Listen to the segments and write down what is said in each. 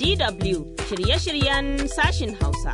DW shirye-shiryen sashin Hausa.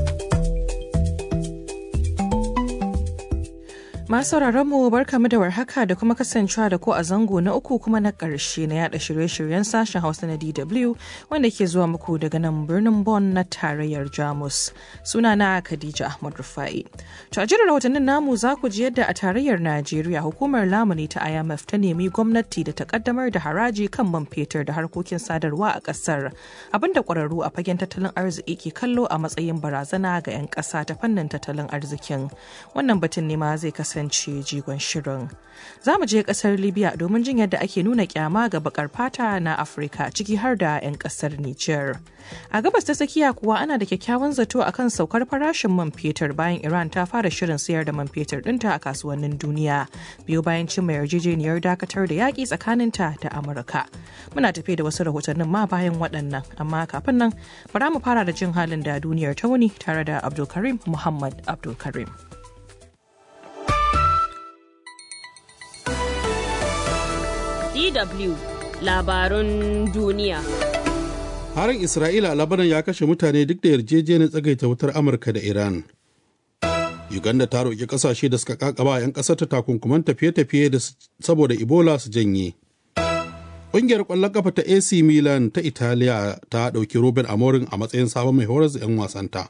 Masu mu barkamu da warhaka da kuma kasancewa da ko a zango na uku kuma na ƙarshe na yada shirye-shiryen sashen Hausa na DW wanda ke zuwa muku daga nan birnin Bonn na tarayyar Jamus. Suna na Khadija Ahmad Rufai. To a jirin rahotannin namu za ku ji yadda a tarayyar Najeriya hukumar lamuni ta IMF ta nemi gwamnati da ta kaddamar da haraji kan man fetur da harkokin sadarwa a ƙasar. Abinda ƙwararru a fagen tattalin arziki ke kallo a matsayin barazana ga 'yan ƙasa ta fannin tattalin arzikin. Wannan batun ne ma zai kasance kasance jigon shirin. Za mu je kasar Libya domin jin yadda ake nuna kyama ga bakar fata na Afirka ciki har da 'yan kasar Nijar. A gabas ta tsakiya kuwa ana da kyakkyawan zato akan saukar farashin man fetur bayan Iran ta fara shirin sayar da man fetur ɗinta a kasuwannin duniya. Biyo bayan cimma yarjejeniyar dakatar da yaƙi tsakaninta da Amurka. Muna tafe da wasu rahotannin ma bayan waɗannan, amma kafin nan bara mu fara da jin halin da duniyar ta wuni tare da Abdulkarim Muhammad Abdulkarim. DW labarun duniya. Harin Isra'ila a Labanan ya kashe mutane duk da yarjejeniyar tsagaita wutar Amurka da Iran. Uganda ta roƙi ƙasashe da suka kakaba 'yan ƙasar ta takunkuman tafiye-tafiye da saboda Ebola su janye. Ƙungiyar ƙwallon ƙafa ta AC Milan ta Italiya ta ɗauki Ruben Amorin a matsayin sabon mai horar da 'yan wasanta.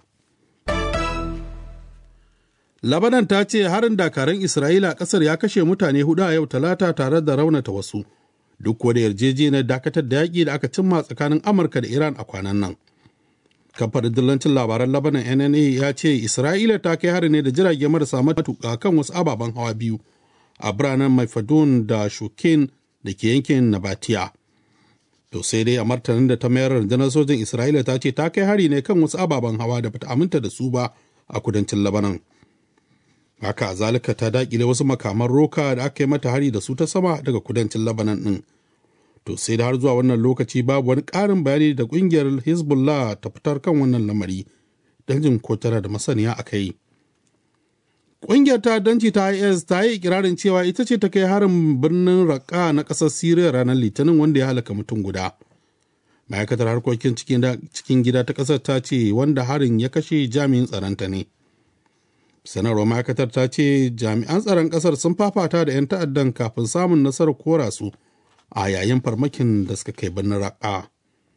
Labanan ta ce harin dakarun Isra'ila a ƙasar ya kashe mutane hudu a yau talata tare da raunata wasu. Duk da yarjejeniyar dakatar da yaƙi da aka cimma tsakanin Amurka da Iran a kwanan nan. Kamfanin dillancin labaran Labanan NNA ya ce Isra'ila ta kai hari ne da jirage marasa matuƙa kan wasu ababen hawa biyu a biranen Maifadun da Shukin da ke yankin Nabatiya. To sai dai a martanin da ta mayar rundunar sojin Isra'ila ta ce ta kai hari ne kan wasu ababen hawa da bata aminta da su ba a kudancin Labanan. haka zalika ta dakile wasu makaman roka da aka yi mata hari da su ta sama daga kudancin labanan din to sai da har zuwa wannan lokaci babu wani ƙarin bayani da ƙungiyar hezbollah ta fitar kan wannan lamari don jin ko tana da masaniya a kai ƙungiyar ta danci ta is ta yi ikirarin cewa ita ce ta kai harin birnin raqqa na ƙasar syria ranar litinin wanda ya halaka mutum guda ma'aikatar harkokin cikin gida ta ƙasar ta ce wanda harin ya kashe jami'in tsaronta ne sanarwar ma'aikatar ta ce jami'an tsaron kasar sun fafata da 'yan ta'addan kafin samun nasarar kora su a yayin farmakin da suka kai birnin raƙa.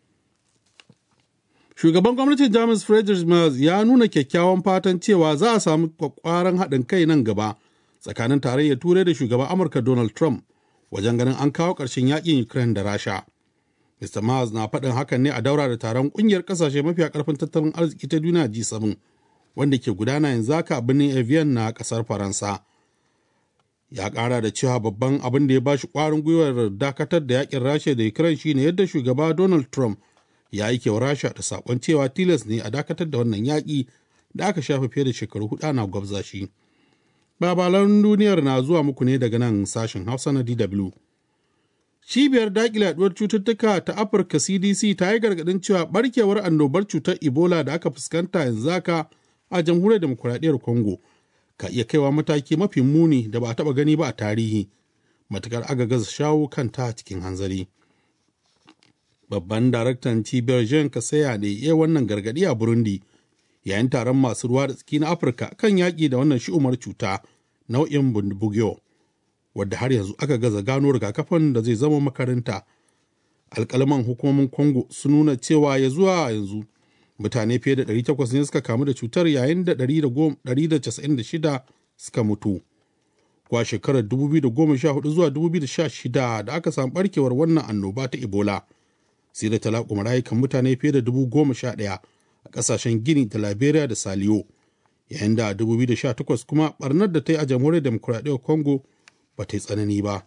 shugaban gwamnatin jamus friedrich merz ya nuna kyakkyawan fatan cewa za a samu kwakwaran haɗin kai nan gaba tsakanin tarayyar turai da shugaban amurka donald trump wajen ganin an kawo ƙarshen yakin ukraine da rasha mr merz na faɗin hakan ne a daura da taron ƙungiyar ƙasashe mafiya ƙarfin tattalin arziki ta duniya g7 wanda ke gudana yanzu haka a birnin Evian na kasar Faransa. Ya ƙara da cewa babban abin da ya bashi ƙwarin gwiwar dakatar da yakin Rasha da Ukraine shine yadda shugaba Donald Trump ya aike wa Rasha da saƙon cewa tilas ne a dakatar da wannan yaƙi da aka shafe fiye da shekaru hudu na gwabza shi. Babalan duniyar na zuwa muku ne daga nan sashen Hausa na DW. Cibiyar daƙile yaduwar cututtuka ta Afirka CDC ta yi gargaɗin cewa barkewar annobar cutar Ebola da aka fuskanta yanzu haka a jamhuriyar demokuraɗiyyar congo ka iya kaiwa mataki mafi muni da ba a taɓa gani ba a tarihi matukar aga gaza shawo kanta cikin hanzari babban daraktan cibiyar jean kasaya ne ya wannan gargaɗi a burundi yayin taron masu ruwa da tsaki na afirka kan yaƙi da wannan shi'umar cuta nau'in bundibugyo wadda har yanzu aka gaza gano rigakafin da zai zama makaranta alƙalaman hukumomin congo sun nuna cewa ya zuwa yanzu mutane fiye da 800 ne suka kamu da cutar yayin da 196 suka mutu. Kwa shekarar 2014 zuwa 2016 da aka samu barkewar wannan annoba ta Ebola, sai da talakuma rayukan mutane fiye da 11,000 a ƙasashen Gini da Liberia da Saliyo, yayin da 2018 kuma barnar da ta yi a jamhuriyar demokuraɗiyyar Congo ba ta yi tsanani ba.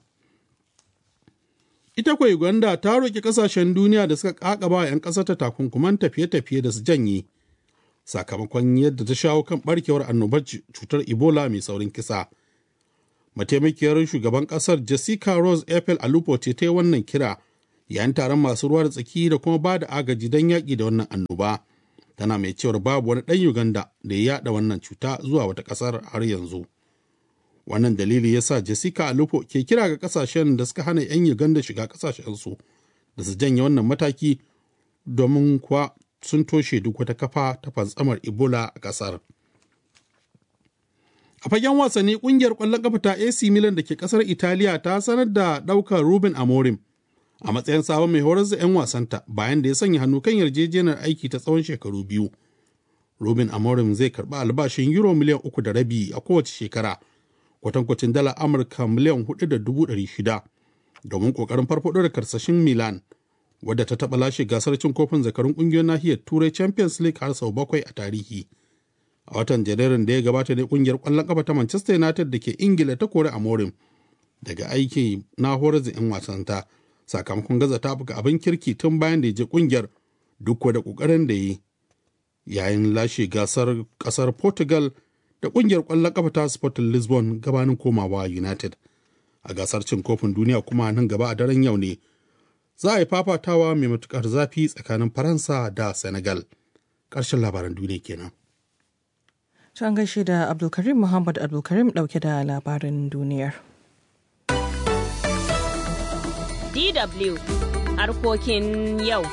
Ita kwa Uganda ta roƙi ƙasashen duniya da suka ƙaƙaba 'yan ƙasar ta takunkuman tafiye-tafiye da su janye sakamakon yadda ta shawo kan ɓarkewar annobar cutar Ebola mai saurin kisa. Mataimakiyar shugaban ƙasar Jessica Rose Ethel Alupo ce ta yi wannan kira yayin taron masu ruwa da tsaki da kuma ba da agaji don yaƙi da wannan annoba. Tana mai cewar babu wani ɗan Uganda da ya yaɗa wannan cuta zuwa wata ƙasar har yanzu. wannan dalili ya sa jessica alupo ke kira ga kasashen da suka hana 'yan uganda shiga kasashensu da su janye wannan mataki domin kuwa sun toshe duk wata kafa ta fantsamar ebola a ƙasar a fagen wasanni ƙungiyar ƙwallon kafa ta ac milan da ke ƙasar italiya ta sanar da ɗaukar ruben amorim a matsayin sabon mai horar da 'yan wasanta bayan da ya sanya hannu kan yarjejeniyar aiki ta tsawon shekaru biyu ruben amorim zai karɓi albashin euro miliyan uku da rabi a kowace shekara kwatankwacin dala amurka miliyan hudu da dubu ɗari shida domin ƙoƙarin farfaɗo da karsashin milan wadda ta taɓa lashe gasar cin kofin zakarun ƙungiyar nahiyar turai champions league har sau bakwai a tarihi a watan janairun da ya gabata ne ƙungiyar ƙwallon ƙafa ta manchester united da ke ingila ta kori amorim daga aiki na horar da 'yan wasanta sakamakon gaza ta buga abin kirki tun bayan da ya je ƙungiyar duk da ƙoƙarin da yi yayin lashe gasar ƙasar portugal da ƙungiyar ƙwallon ƙafa ta sporting lisbon gabanin komawa united a gasar cin kofin duniya kuma nan gaba a daren yau ne za a yi fafatawa mai matukar zafi tsakanin faransa da senegal ƙarshen labaran duniya kenan To an gaishe da Abdulkarim Muhammad Abdulkarim ɗauke da labarin duniyar. DW harkokin yau.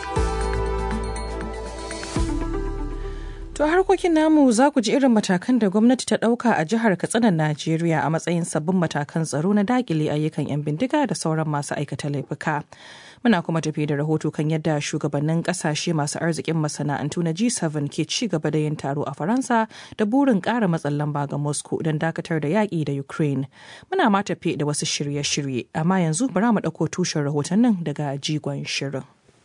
To harkokin namu za ku ji irin matakan da gwamnati ta ɗauka a jihar Katsinan Najeriya a matsayin sabbin matakan tsaro na dakile ayyukan 'yan bindiga da sauran masu aikata laifuka. Muna kuma tafi da rahoto kan yadda shugabannin kasashe masu arzikin masana'antu na G7 ke ci gaba da yin taro a Faransa da burin ƙara matsin lamba ga Moscow don dakatar da yaƙi da Ukraine. Muna ma tafi da wasu shirye-shirye, amma yanzu bara mu ɗauko tushen rahotannin daga jigon shirin.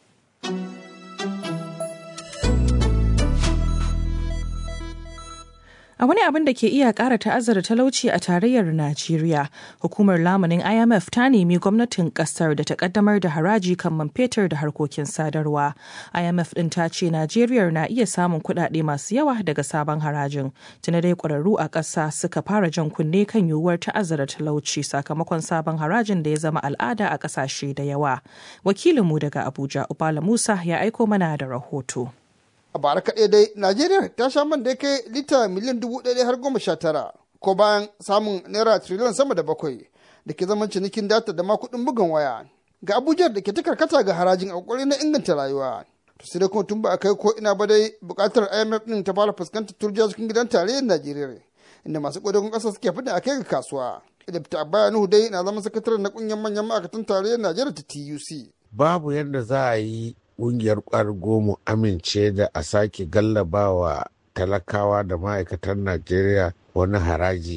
A wani abin da ke iya ƙara ta'azzara talauci a tarayyar Najeriya, hukumar lamunin IMF ta nemi gwamnatin ƙasar da ta ƙaddamar da haraji kan man fetur da harkokin sadarwa. IMF ɗin ta ce Najeriya na iya samun kuɗaɗe masu yawa daga sabon harajin. Tuna dai ƙwararru a ƙasa suka fara jan kunne kan yiwuwar ta'azzara talauci sakamakon sabon harajin da ya zama al'ada a ƙasashe da yawa. Wakilinmu daga Abuja, Ubala Musa, ya aiko mana da rahoto. a bara kaɗai dai najeriya ta sha man da ya kai lita miliyan dubu ɗaya har goma sha tara ko bayan samun naira triliyan sama da bakwai da ke zaman cinikin data da ma kuɗin bugan waya ga abuja da ke ta karkata ga harajin a ƙoƙari na inganta rayuwa to sai dai kuma tun ba a kai ko ina ba dai buƙatar imf ɗin ta fara fuskantar turjiya cikin gidan tarayyar najeriya inda masu ƙudurin ƙasa suke fida a kai ga kasuwa da fita abaya nuhu dai na zama sakataren na ƙungiyar manyan ma'aikatan tarayyar najeriya ta tuc babu yadda za a yi ƙungiyar ƙwargo mu amince da a sake gallabawa talakawa da ma'aikatan najeriya wani haraji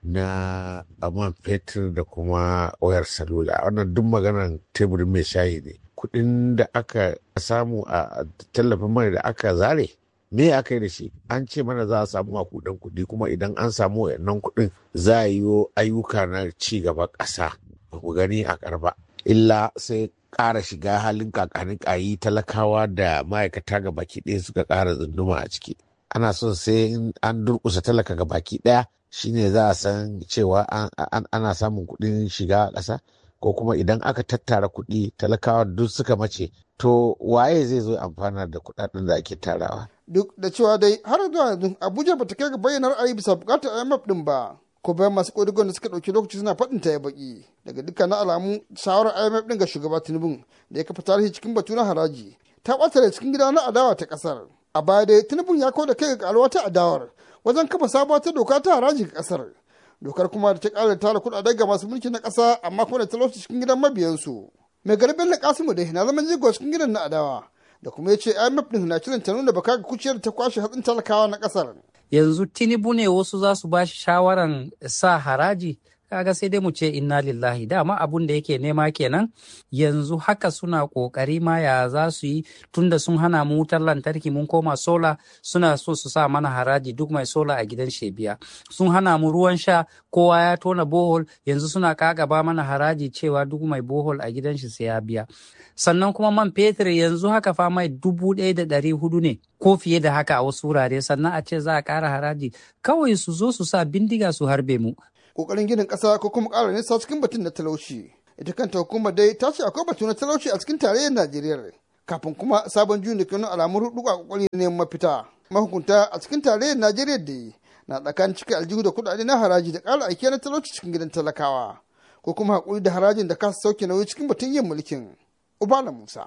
na man fetur da kuma wayar salula wannan duk maganar teburin mai shayi ne kuɗin da aka samu a tallafin mai da aka zare me aka yi da shi an ce mana za a samu makudan kuɗi kuma idan an samu wayannan kuɗin za a yi ayyuka na ci gaba ƙasa ba ku gani a karba illa sai ƙara shiga halin kakanin ƙayi talakawa da ma'aikata ga baki ɗaya suka ƙara tsunduma a ciki ana son sai an durƙusa talaka ga baki ɗaya shine za a san cewa ana samun kuɗin shiga a ƙasa ko kuma idan aka tattara kuɗi talakawa duk suka mace to waye zai zo amfana da kuɗaɗen da ake tarawa duk da cewa dai har zuwa yanzu abuja bata kai ga bayyana ra'ayi bisa buƙatar imf din ba ko bayan masu ƙodigon da suka ɗauki lokaci suna faɗin ta ya baki daga dukkanin alamu shawarar imf ɗin ga shugaba tinubu da ya kafa tarihi cikin batu na haraji ta ɓata da cikin gida na adawa ta ƙasar a baya dai tinubu ya kawo da kai ga alwa ta adawar wajen kafa sabuwar ta doka ta haraji ga ƙasar dokar kuma da ta ƙara tara kuɗaɗe ga masu mulki na ƙasa amma kuma da talauci cikin gidan mabiyansu mai garbin na kasimu dai na zaman jigo cikin gidan na adawa da kuma ya ce imf ɗin na shirin ta nuna baka ga kuciyar ta kwashe hatsin talakawa na ƙasar yanzu tinubu ne wasu za su ba shi shawaran sa haraji kaga sai dai mu ce inna lillahi dama abun da yake nema kenan yanzu haka suna kokari ma ya za su yi tunda sun hana mu wutar lantarki mun koma sola suna so su sa mana haraji duk mai sola a gidan shebiya sun hana mu ruwan sha kowa ya tona bohol yanzu suna kagaba mana haraji cewa duk mai bohol a gidan shi sai ya biya sannan kuma man fetur yanzu haka fa mai dubu ɗaya da ɗari hudu ne ko fiye da haka a wasu wurare sannan a ce za a ƙara haraji kawai su zo su sa bindiga su harbe mu kokarin ginin ƙasa ko kuma ƙara nisa cikin batun na talauci ita kanta hukumar dai ta ce akwai batu na talauci a cikin tarayyar najeriya kafin kuma sabon juyin da kanu alamun hudu a kokari neman mafita mahukunta a cikin tarayyar najeriya da na tsakanin cikin aljihu da kuɗaɗe na haraji da ƙara aiki na talauci cikin gidan talakawa ko kuma haƙuri da harajin da kasa sauke nauyi cikin batun yin mulkin ubala musa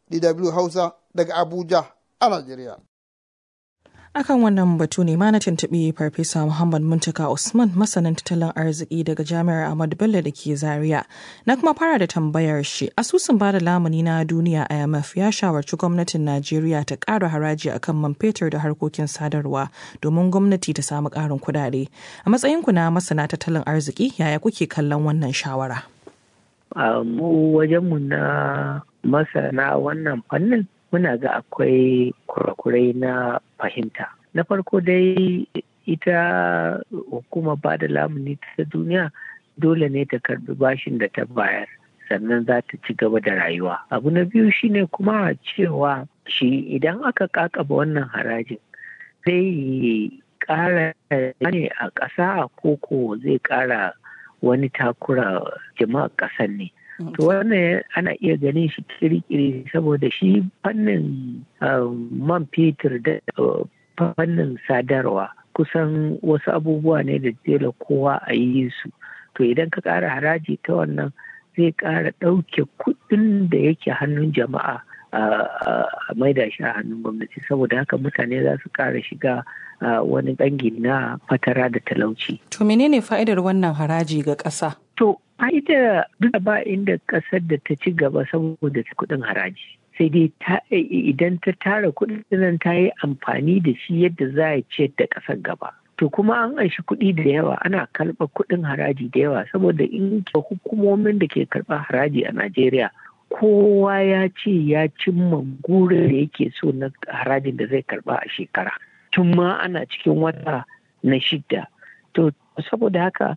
dw hausa daga abuja a najeriya akan wannan batu ne ma na tuntuɓi farfesa muhammad muntaka usman masanin tattalin arziki daga jami'ar ahmadu bello da ke zaria na kuma fara da tambayar shi asusun bada lamuni na duniya imf ya shawarci gwamnatin najeriya ta ƙara haraji akan man fetur da harkokin sadarwa domin gwamnati ta samu ƙarin kuɗaɗe a matsayinku na masana tattalin arziki yaya kuke kallon wannan shawara mu wajenmu na masana wannan fannin muna ga akwai kurakurai na fahimta. Na farko dai ita hukumar ba da lamuni ta duniya dole ne ta karbi bashin da ta bayar sannan za ta ci gaba da rayuwa. Abu na biyu shine kuma cewa shi idan aka kakaba wannan harajin zai kara ne a ƙasa koko zai kara wani takura jama'a ƙasar ne. To wannan ana iya ganin shi kirikiri saboda shi fannin man fetur da fannin sadarwa kusan wasu abubuwa ne da dole kowa a yi su. To idan ka ƙara haraji ta wannan zai ƙara ɗauke kuɗin da yake hannun jama'a a maida shi a hannun gwamnati saboda haka mutane za su ƙara shiga wani bangi na fatara da talauci. To menene fa'idar wannan haraji ga ƙasa? To ita duk ba inda kasar da ta ci gaba saboda kuɗin haraji sai dai idan ta tara kuɗin nan ta yi amfani da shi yadda za a ce da ƙasar gaba to kuma an aishi kuɗi da yawa ana karɓar kuɗin haraji da yawa saboda in hukumomin da ke karɓar haraji a najeriya kowa ya ce ya cimma gurin da yake so na harajin da zai karɓa a shekara tun ma ana cikin wata na shidda to saboda haka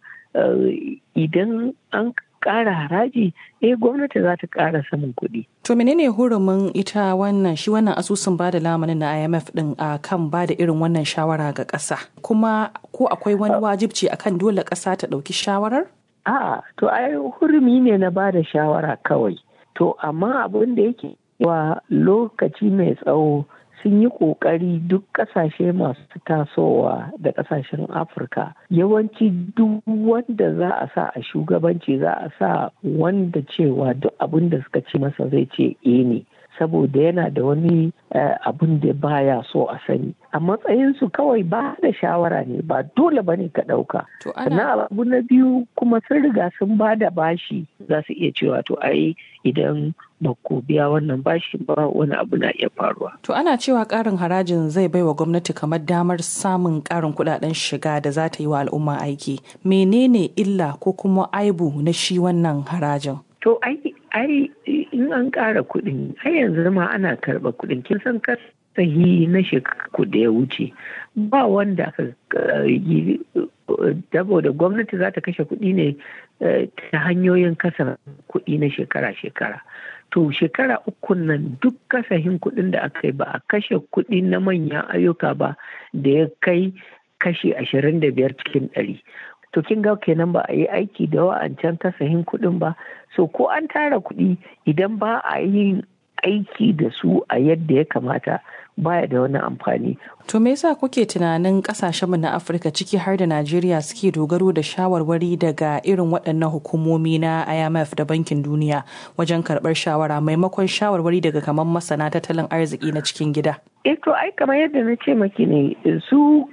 idan an ƙara haraji eh gwamnati za ta ƙara samun kuɗi. To menene hurumin ita wannan shi wannan asusun bada lamanin na IMF din a kan bada irin wannan shawara ga ƙasa kuma ko akwai wani wajibci akan dole ƙasa ta ɗauki shawarar? A'a to ai hurumi ne na bada shawara kawai. To amma abin da yake wa lokaci mai tsawo sun yi ƙoƙari duk ƙasashe masu tasowa da ƙasashen afirka yawanci duk wanda za a sa a shugabanci za a sa wanda cewa duk abin da suka ce masa zai ce e ne saboda yana da wani abin da baya so a sani a matsayinsu kawai ba da shawara ne ba dole ba ne ka ɗauka sannan abu na biyu kuma sun riga sun ba da bashi za su iya cewa to ai idan ba ku biya wannan bashi ba wani abu na iya faruwa. To ana cewa ƙarin harajin zai baiwa gwamnati kamar damar samun ƙarin kuɗaɗen shiga da za ta yi wa al'umma aiki. Menene illa ko kuma aibu na shi wannan harajin? To ai ai in an ƙara kuɗin ai yanzu ma ana karɓa kuɗin kin san sahi na shekaru da ya wuce ba wanda aka yi saboda gwamnati za ta kashe kuɗi ne ta hanyoyin kasa kuɗi na shekara-shekara to shekara uku nan duk kasahin kuɗin da aka yi ba a kashe kuɗi na manyan ayyuka ba da ya kai kashi ashirin da biyar cikin ɗari to kin ga kenan ba a yi aiki da wa'ancan kasahin kuɗin ba so ko an tara kuɗi idan ba a yin aiki da su a yadda ya kamata baya da wani amfani. To me yasa kuke tunanin kasashenmu na Afirka ciki har da Najeriya suke dogaro da shawarwari daga irin waɗannan hukumomi na IMF da Bankin Duniya wajen karɓar shawara maimakon shawarwari daga kamar masana tattalin arziki na cikin gida? Eh to ai kamar yadda na ce maki ne su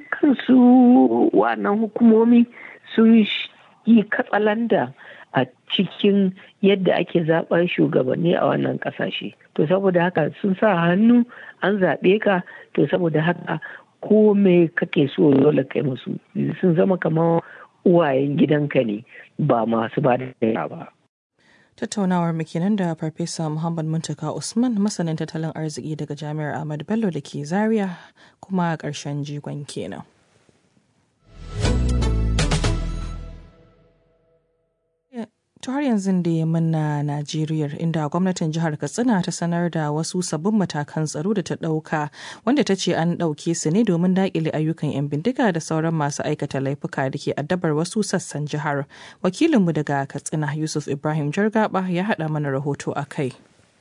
kansu wannan hukumomi sun yi katsalanda a cikin yadda ake zaɓar shugabanni a wannan ƙasashe. To saboda haka sun sa hannu an zaɓe ka to saboda haka ko me kake so dole kai musu sun zama kamar uwayen gidanka ne ba masu ba da ba. Tattaunawar mu kenan da Farfesa Muhammad Muntaka Usman masanin tattalin arziki daga Jami'ar Ahmad Bello da ke Zaria kuma ƙarshen jigon kenan. To har yanzu da ya manna Najeriya inda gwamnatin jihar Katsina ta sanar da wasu sabbin matakan tsaro da ta ɗauka wanda ta ce an ɗauke su ne domin daƙile ayyukan 'yan bindiga da sauran masu aikata laifuka da ke addabar wasu sassan jihar. Wakilinmu daga Katsina Yusuf Ibrahim Jargaba ya haɗa mana rahoto a kai.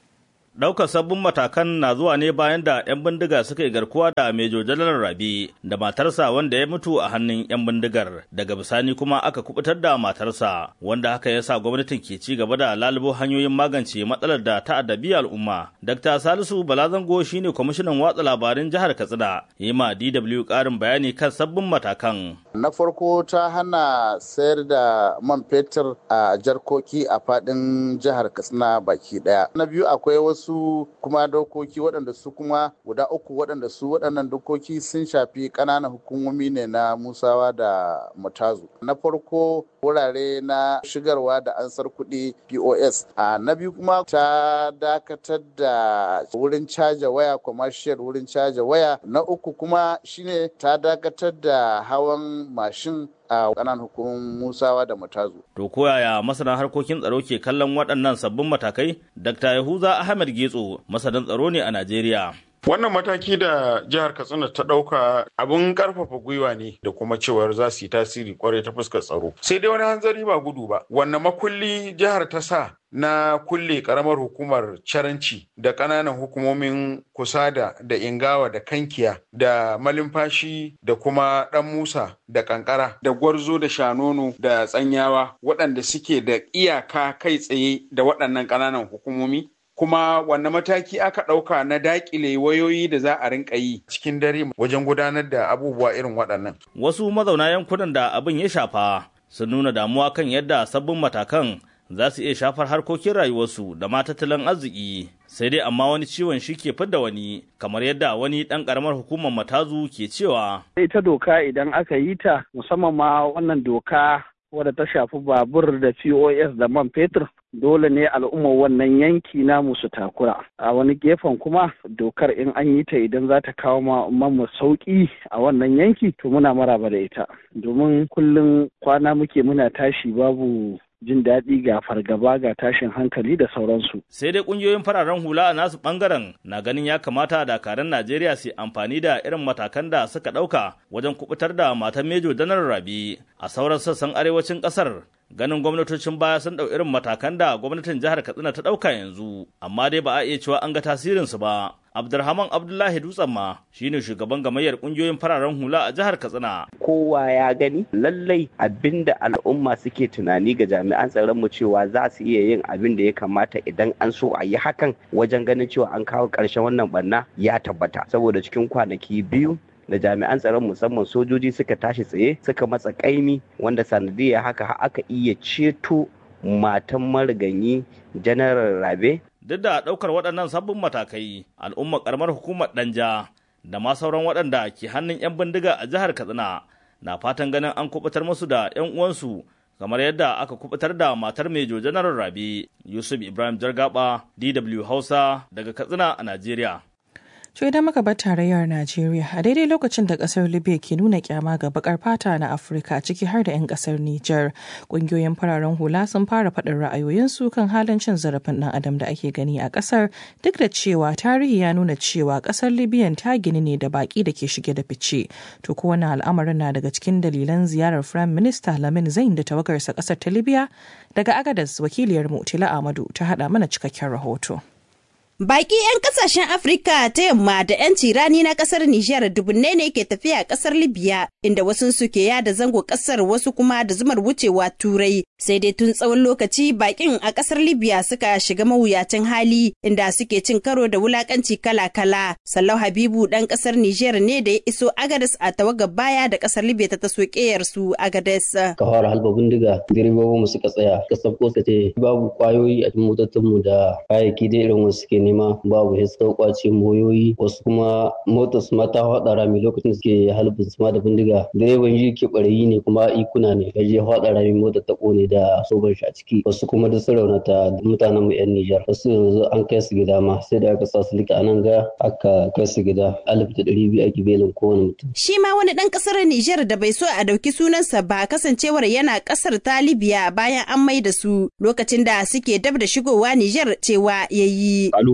Ɗaukar sabbin matakan na zuwa ne bayan da 'yan bindiga suka yi garkuwa da Mejo Janar Rabi da matarsa wanda ya mutu a hannun 'yan bindigar. Daga bisani kuma aka kubutar da matarsa wanda haka ya sa gwamnatin ke ci gaba da lalubo hanyoyin magance matsalar da ta addabi al'umma. Dr. Salisu Balazango shine kwamishinan watsa labarin jihar Katsina. Yi ma DW ƙarin bayani kan sabbin matakan. Na farko ta hana sayar da man fetur a jarkoki a faɗin jihar Katsina baki ɗaya. Na biyu akwai wasu wasu kuma dokoki waɗanda su kuma guda uku waɗanda su waɗannan dokoki sun shafi ƙananan hukumomi ne na musawa da mutazu na farko wurare na shigarwa da ansar kuɗi pos a na biyu kuma ta dakatar da wurin caja waya commercial wurin caja waya na uku kuma shine ta dakatar da hawan mashin a ƙananan hukumomin musawa da matazu. To koyaya masana harkokin tsaro ke kallon waɗannan sabbin matakai? Dr. Yahuza Ahmed Getso masanin tsaro ne a Najeriya. Wannan mataki da jihar Katsina ta ɗauka abin ƙarfafa gwiwa ne da kuma cewar za su yi tasiri kwarai ta fuskar tsaro. Sai dai wani hanzari ba gudu ba. Wanne makulli jihar ta sa na kulle karamar hukumar caranci da ƙananan hukumomin kusada da ingawa da kankiya da malumfashi da kuma ɗan musa da kankara da gwarzo da shanono da tsanyawa waɗanda suke da iyaka kai tsaye da waɗannan ƙananan hukumomi kuma wanne mataki aka ɗauka na daƙile wayoyi da za a rinka yi cikin dare wajen gudanar da abubuwa irin waɗannan. Wasu mazauna yankunan da abin ya shafa sun nuna damuwa kan yadda sabbin matakan za su iya shafar harkokin rayuwarsu da ma tattalin arziki sai dai amma wani ciwon shi ke fidda wani kamar yadda wani ɗan ƙaramar hukumar matazu ke cewa. ita doka idan aka yi ta musamman ma wannan doka wadda ta shafi babur da pos da man fetur dole ne al'ummar wannan yanki namu su takura a wani gefen kuma dokar in an yi ta idan za ta kawo mu sauki a wannan yanki to muna maraba da ita domin kullum kwana muke muna tashi babu jin daɗi ga fargaba ga tashin hankali da sauransu. Sai dai ƙungiyoyin fararen hula a nasu ɓangaren na ganin ya kamata dakaran Najeriya su amfani da irin matakan da suka ɗauka wajen kubutar da matan Mejo Danar Rabi a sauran sassan arewacin ƙasar. Ganin gwamnatocin baya sun ɗau irin matakan da gwamnatin jihar Katsina ta ɗauka yanzu, amma dai ba a iya cewa an ga tasirinsu ba. Abdulrahman Abdullahi Dutsen ma shine shugaban gamayyar kungiyoyin fararen hula a jihar Katsina. Kowa ya gani lallai abinda al'umma suke tunani ga jami'an tsaron mu cewa za su iya yin abin da ya kamata idan an so a yi hakan wajen ganin cewa an kawo ƙarshen wannan barna ya tabbata saboda cikin kwanaki biyu da jami'an tsaron musamman sojoji suka tashi tsaye suka matsa kaimi wanda sanadiyya haka aka iya ceto matan mariganyi janar rabe duk da ɗaukar waɗannan sabbin matakai al'ummar ƙaramar hukumar ɗanja da ma sauran waɗanda ke hannun 'yan bindiga a jihar katsina na fatan ganin an kubutar musu da 'yan uwansu kamar yadda aka kubutar da matar mejo janar rabi yusuf ibrahim jargaba dw hausa daga katsina a najeriya To idan muka bar tarayyar Najeriya a daidai lokacin da kasar Libya ke nuna kyama ga bakar fata na Afirka ciki har da 'yan kasar Nijar, kungiyoyin fararen hula sun fara faɗin ra'ayoyinsu kan halin cin zarafin ɗan adam da ake gani a kasar duk da cewa tarihi ya nuna cewa kasar Libyan ta gini ne da baki da ke shige da fice. To ko wani al'amarin na daga cikin dalilan ziyarar Firayim Minista Lamin Zain da tawagarsa kasar ta Libya daga Agadas wakiliyar Mutila Amadu ta haɗa mana cikakken rahoto. Baki 'yan kasashen Afirka ta yamma da 'yan tirani na kasar Nijar dubunne ne ke tafiya a kasar Libya inda wasu su ke yada zango kasar wasu kuma da zumar wucewa turai sai dai tun tsawon lokaci bakin a kasar Libya suka shiga mawuyacin hali inda suke cin karo da wulakanci kala-kala. Sallau Habibu dan kasar Nijar ne da ya iso Agadez a tawagar baya da kasar Libya ta taso keyar su Agadez. Ka fara halba bindiga direbobin mu suka tsaya kasar ko ce babu kwayoyi a cikin motocinmu da kayayyaki da irin wasu suke nema babu ya suka kwace moyoyi wasu kuma motar su mata faɗa rami lokacin suke halbin su ma da bindiga direban yi ke barayi ne kuma ikuna ne kaje faɗa rami motar ta kone da soban shi a ciki wasu kuma da su raunata mutanen mu yan Nijar wasu yanzu an kai su gida ma sai da aka sa su lika anan ga aka kai su gida alif da ɗari biyu ake belin kowane mutum. Shi ma wani ɗan ƙasar Nijar da bai so a ɗauki sunansa ba kasancewar yana ƙasar ta Libya bayan an mai da su lokacin da suke dab da shigowa Nijar cewa yayi.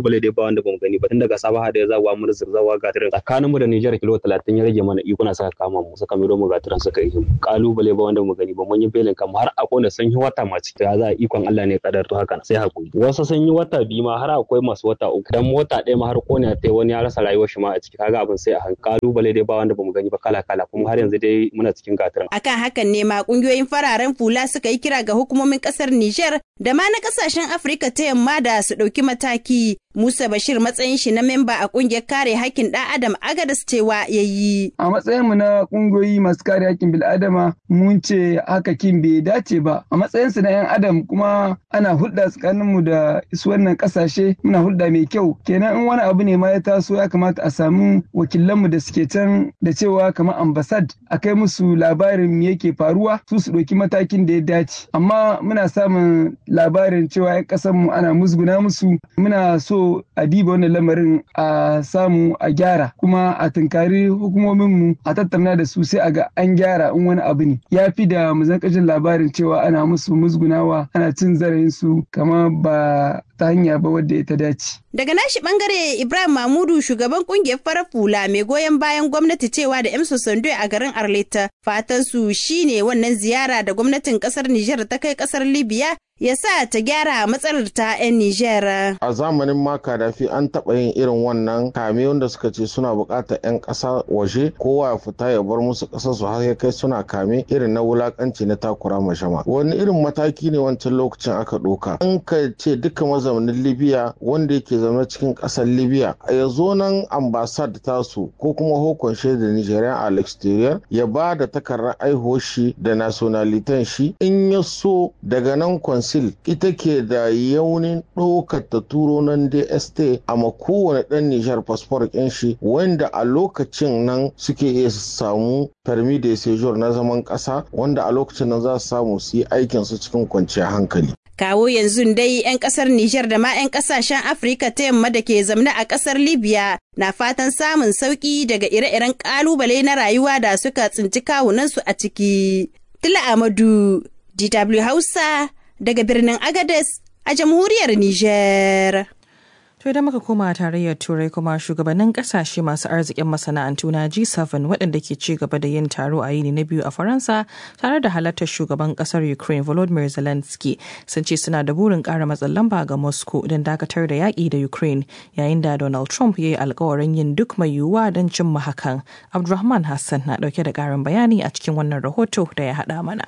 kalubale dai ba wanda bamu gani ba tun daga sabaha da zawa mu zawa gatirin tsakanin mu da Niger kilo 30 ya rage mana ikuna saka kama mu saka miro mu gatirin suka yi kalubale ba wanda mu gani ba mun yi belin kam har akwai da sun yi wata ma ciki za a ikon Allah ne kadar to haka sai hakuri wasu sun yi wata biyu ma har akwai masu wata uku dan mota ɗaya ma har kone ta wani ya rasa rayuwar shi ma a ciki kaga abin sai a hankali kalubale dai ba wanda bamu gani ba kala kala kuma har yanzu dai muna cikin gatirin akan hakan ne ma kungiyoyin fararen fula suka yi kira ga hukumomin kasar Niger da ma na kasashen Afirka ta yamma da su ɗauki mataki Musa Bashir matsayin shi na memba a kungiyar kare hakkin ɗan Adam Agadas cewa ya yi. A matsayinmu na kungiyoyi masu kare hakkin bil'adama mun ce haka kin bai dace ba. A matsayinsu na 'yan Adam kuma ana hulɗa tsakaninmu da su wannan ƙasashe muna hulɗa mai kyau. Kenan in wani abu ne ma ya taso ya kamata a samu wakilanmu da suke can da cewa kamar ambasad a kai musu labarin me yake faruwa su su ɗauki matakin da ya dace. Amma muna samun labarin cewa 'yan ƙasarmu ana musguna musu muna so a diba wannan lamarin a samu a gyara kuma a tunkari hukumominmu a tattauna da su sai a ga an gyara in wani abu ne ya fi da mu jin labarin cewa ana musu musgunawa ana cin zarafin su kama ba ta hanya ba wadda ta dace. Daga nashi bangare Ibrahim Mamudu shugaban kungiyar farar fula mai goyon bayan gwamnati cewa da Emso Sando a garin Arleta fatan su shine wannan ziyara da gwamnatin kasar Nijar ta kai kasar Libya ya sa ta gyara matsalar ta 'yan Nijar. A zamanin ma Kadafi an taɓa yin irin wannan kame wanda suka ce suna buƙatar 'yan ƙasa waje kowa ya fita ya bar musu ƙasar su har ya kai suna kame irin na wulaƙanci na takura mashama. Wani irin mataki ne wancan lokacin aka ɗauka. An ka ce duka mazaunin Libya wanda yake zaune cikin ƙasar Libya ya zo nan ambasad tasu ko kuma hukun da Nigerian a exterior ya ba da takardar aihuwar shi da nationalitan shi in ya so daga nan consul ita ke da yaunin ɗaukar ta turo nan DST a kowane ɗan Nijar fasfor ɗin shi wanda a lokacin nan suke iya samu permis de séjour na zaman ƙasa wanda a lokacin nan za su samu su yi aikin su cikin kwanciyar hankali. Kawo yanzu dai 'yan kasar Nijar da ma 'yan kasashen Afirka ta yamma da ke zamne a kasar Libya na fatan samun sauki daga ire-iren kalubale na rayuwa da suka tsinci kawunansu a ciki. Tila Amadu, DW Hausa, daga birnin Agades a jamhuriyar Nijar. To idan muka koma tarayyar Turai kuma shugabannin kasashe masu arzikin masana'antu na G7 waɗanda ke ci gaba da yin taro a yini na biyu a Faransa tare da halartar shugaban ƙasar Ukraine Volodymyr Zelensky sun ce suna da burin ƙara matsin lamba ga Moscow don dakatar da yaƙi da Ukraine yayin da Donald Trump ya yi alkawarin yin duk mai yiwuwa don cimma hakan. Abdulrahman Hassan na ɗauke da ƙarin bayani a cikin wannan rahoto da ya haɗa mana.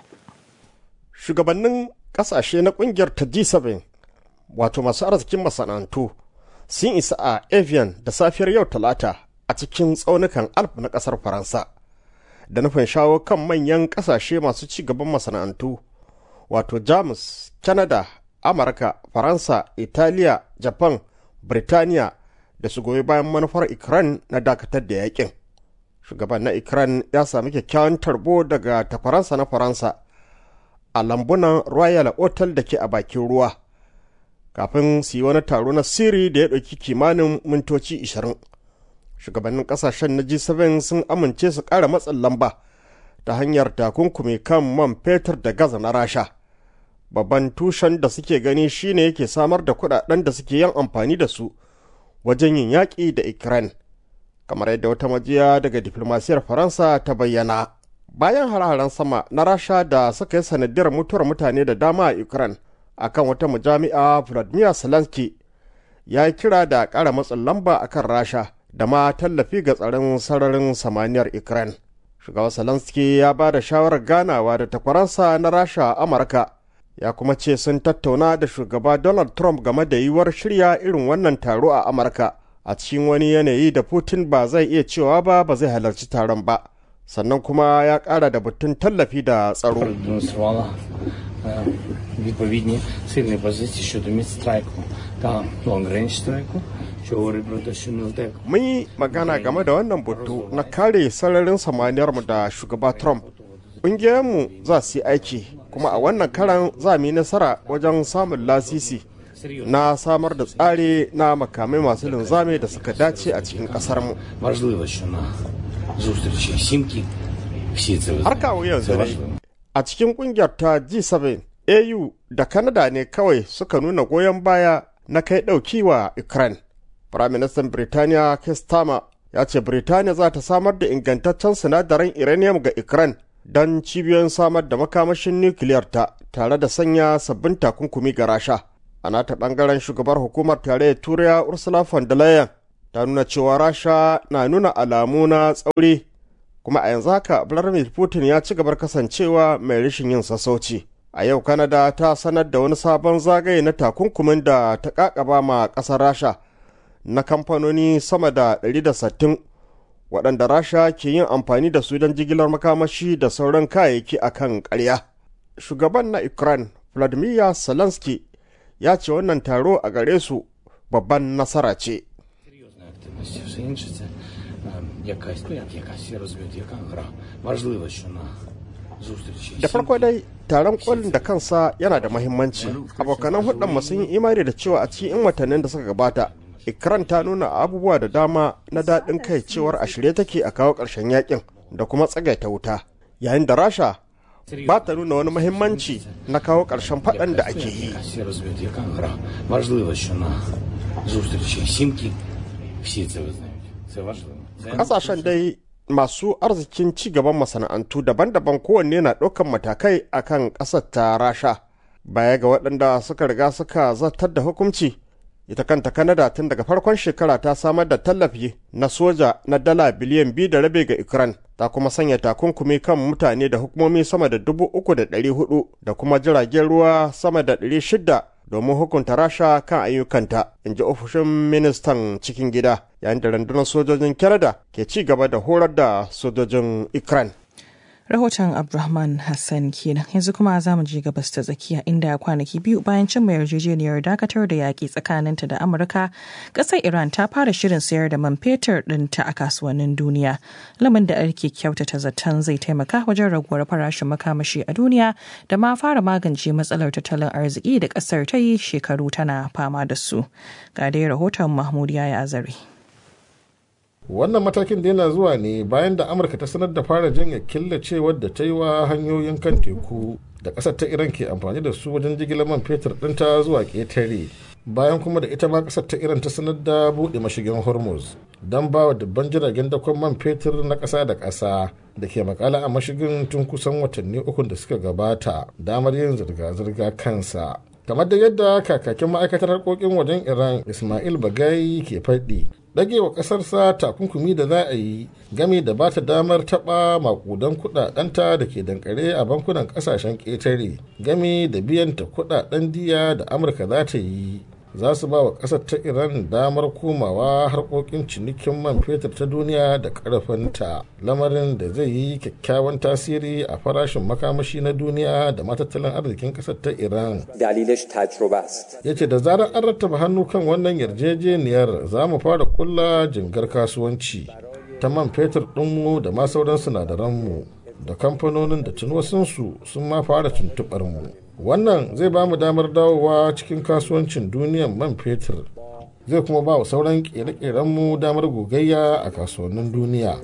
Shugabannin ƙasashe na ƙungiyar ta G7 wato masu arzikin masana'antu sun isa a Evian da safiyar yau talata a cikin tsaunukan Alp na ƙasar Faransa da nufin shawo kan manyan ƙasashe masu ci gaban masana'antu wato Jamus, Canada, Amurka, Faransa, Italiya, Japan, Birtaniya da su goyi bayan manufar Ukraine na dakatar da yakin. Shugaban na Ukraine ya sami kyakkyawan tarbo daga takwaransa na Faransa a lambunan Royal Hotel da ke a bakin ruwa. kafin su yi wani taro na sirri da ya ɗauki kimanin mintoci 20 shugabannin ƙasashen na g7 sun amince su ƙara matsin lamba ta hanyar takunkumi kan man fetur da gaza na rasha babban tushen da suke gani shine yake samar da kuɗaɗen da suke yin amfani da su wajen yin yaƙi da ukraine kamar yadda wata majiya daga diflomasiyar faransa ta bayyana bayan hare-haren sama na rasha da suka yi sanadiyar mutuwar mutane da dama a ukraine akan wata mujami'a Vladimir Zelensky ya yi kira da ƙara matsin lamba akan Rasha da ma tallafi ga tsaron sararin samaniyar Ukraine. Shugaban Zelensky ya ba da shawarar ganawa da takwaransa na Rasha a Amurka ya kuma ce sun tattauna da shugaba Donald Trump game da yiwuwar shirya irin wannan taro a Amurka a cikin wani yanayi da Putin ba zai iya cewa ba ba zai halarci taron ba. Sannan kuma ya ƙara da batun tallafi da tsaro. відповідні сильні позиції щодо мідстрайку та лонгрейндж страйку, що говорить про те, що не втек. Mun yi magana game da wannan batu na kare sararin samaniyarmu da shugaba Trump. Ƙungiyarmu za su yi aiki, kuma a wannan karan za mu yi nasara wajen samun lasisi na samar da tsari na makamai masu linzame da suka dace a cikin ƙasarmu. Важливо, що на зустрічі сімки всі це Har kawo yanzu dai, a cikin ƙungiyar ta G7 AU da Canada ne kawai suka nuna goyon baya na kai ɗauki wa Ukraine. Firaministan Birtaniya Kestama ya ce Birtaniya za ta samar da ingantaccen sinadaran uranium ga Ukraine don cibiyoyin samar da makamashin nukiliyar ta tare da sanya sabbin takunkumi ga Rasha. A nata bangaren shugabar hukumar tarayyar Turai Ursula von der Leyen ta nuna cewa Rasha na nuna alamu na tsauri kuma a yanzu haka Vladimir Putin ya ci gabar kasancewa mai rashin yin sassauci. A yau Canada ta sanar da wani sabon zagaye na takunkumin da ta kakaba ma ƙasar Rasha na kamfanoni sama da 160 waɗanda Rasha ke yin amfani da su don jigilar makamashi da sauran kayayyaki a kan ƙarya. Shugaban na Ukraine Vladimir Zelensky ya ce wannan taro a gare su babban nasara ce. якась, ну як якась, я розумію, яка гра. Важливо, що на зустрічі. Da farko dai taron kolin da kansa yana da mahimmanci. Abokanan hudun sun yi imani da cewa a cikin 'yan watannin da suka gabata, Ikran ta nuna abubuwa da dama na daɗin kai cewar a shirye take a kawo ƙarshen yakin da kuma tsagaita wuta. Yayin da Rasha ba ta nuna wani mahimmanci na kawo ƙarshen faɗan da ake yi. Я розумію, яка гра. Важливо, що на зустрічі сімки всі це визнають. Це важливо. Ƙasashen dai masu arzikin ci gaban masana'antu daban-daban kowanne na ɗaukan matakai akan ƙasar ta rasha baya ga waɗanda suka riga suka zartar da hukunci ita kanta kanada tun daga farkon shekara ta samar da tallafi na soja na dala biliyan biyu da rabe ga ukraine ta kuma sanya takunkumi kan mutane da hukumomi sama da dubu uku da ɗari hudu da kuma jiragen ruwa sama da ɗari shida domin hukunta rasha kan ayyukanta in ji ofishin ministan cikin gida yayin da rundunar sojojin canada ke ci gaba da horar da sojojin ukraine Rahoton Abdulrahman Hassan kenan yanzu kuma za mu je gabas ta tsakiya inda kwanaki biyu bayan cimma yarjejeniyar dakatar da yaƙi tsakaninta da Amurka, ƙasar Iran ta fara shirin sayar da man fetur ɗinta a kasuwannin duniya. Lamin da ake kyautata zaton zai taimaka wajen raguwar farashin makamashi a duniya da ma fara magance matsalar tattalin arziki da ƙasar ta yi shekaru tana fama da su. Ga dai rahoton Mahmud Yaya Azari. wannan matakin da yana zuwa ne bayan da amurka ta sanar da fara janye killacewar da ta yi wa hanyoyin kan teku da ƙasar ta iran ke amfani da su wajen jigilar man fetur ɗinta zuwa ƙetare bayan kuma da ita ma ƙasar ta iran ta sanar da buɗe mashigin hormuz don ba wa dubban jiragen dakon man fetur na ƙasa da ƙasa da ke makala a mashigin tun kusan watanni uku da suka gabata damar yin zirga-zirga kansa kamar da yadda kakakin ma'aikatar harkokin wajen iran ismail bagai ke faɗi ɗage wa ƙasarsa takunkumi da za a yi game da ba ta damar taɓa makudan kuɗaɗenta da ke dankare a bankunan ƙasashen ƙetare game da biyan ta kuɗaɗen diya da amurka za ta yi za su ba wa ƙasar ta iran damar komawa harkokin cinikin man fetur ta duniya da ƙarfinta lamarin da zai yi kyakkyawan tasiri a farashin makamashi na duniya da matattalin arzikin ƙasar ta iran ya ce da zarar an rattaba hannu kan wannan yarjejeniyar za mu fara kulla jingar kasuwanci ta man fetur ɗinmu da ma sauran sinadaranmu da kamfanonin da tunwasinsu sun ma fara tuntuɓar mu wannan zai ba mu damar dawowa cikin kasuwancin duniyan man fetur zai kuma ba wa sauran kere-kerenmu damar gogayya a kasuwannin duniya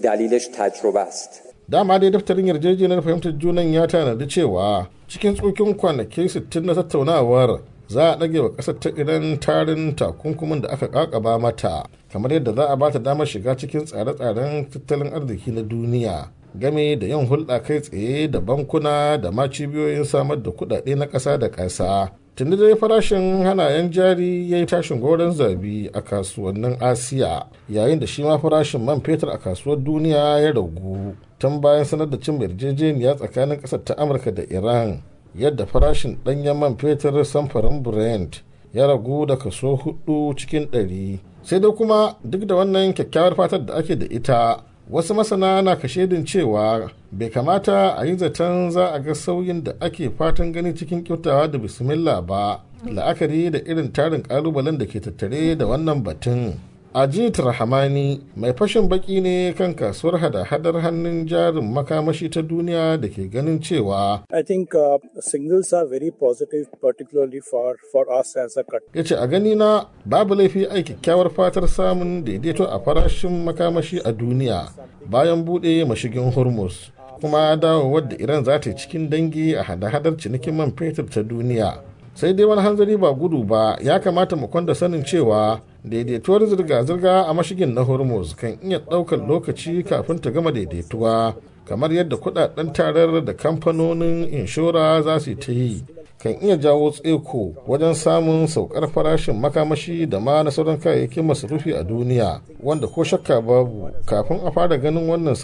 dama dai daftarin yarjejeniyar fahimtar junan ya tanadi cewa cikin tsokin kwanaki 60 na tattaunawar za a ɗage wa ƙasar ta iran tarin takunkumin da aka ƙaƙaba mata kamar yadda za a ba ta damar shiga cikin tsare-tsaren tattalin arziki na duniya game da yin hulɗa kai tsaye da bankuna da ma cibiyoyin samar da kuɗaɗe na ƙasa da ƙasa tuni dai farashin hanayen jari ya yi tashin goron zabi a kasuwannin asiya yayin da shi ma farashin man fetur a kasuwar duniya ya ragu tun bayan sanar da cin yarjejeniya tsakanin ƙasar ta amurka da iran yadda farashin ɗanyen man fetur samfarin brent ya ragu da kaso hudu cikin ɗari sai dai kuma duk da wannan kyakkyawar fatar da ake da ita wasu masana na kashedin cewa bai kamata a yi zaton za a ga sauyin da ake fatan gani cikin kyautawa da bismillah ba la'akari da irin tarin kalubalen da ke tattare da wannan batun ajit rahamani mai fashin baki ne kan kasuwar hada-hadar hannun jarin makamashi ta duniya da ke ganin cewa I think uh, singles are very positive, particularly for, for us as a cut. ya ce a gani na babu laifi ai kyakkyawar fatar samun daidaito a farashin makamashi a duniya bayan buɗe mashigin hormuz kuma dawowar da iran za ta yi cikin dangi a hada-hadar cinikin man fetur ta duniya sai dai wani hanzari ba gudu ba ya kamata mu kwanda sanin cewa daidaituwar zirga-zirga a mashigin na hormuz kan iya ɗaukar lokaci kafin ta gama daidaituwa kamar yadda kudaden tarar da kamfanonin inshora za su ta yi kan iya jawo tseko wajen samun saukar farashin makamashi da ma na sauran kayayyakin masarufi a duniya wanda ko shakka babu kafin a fara ganin wannan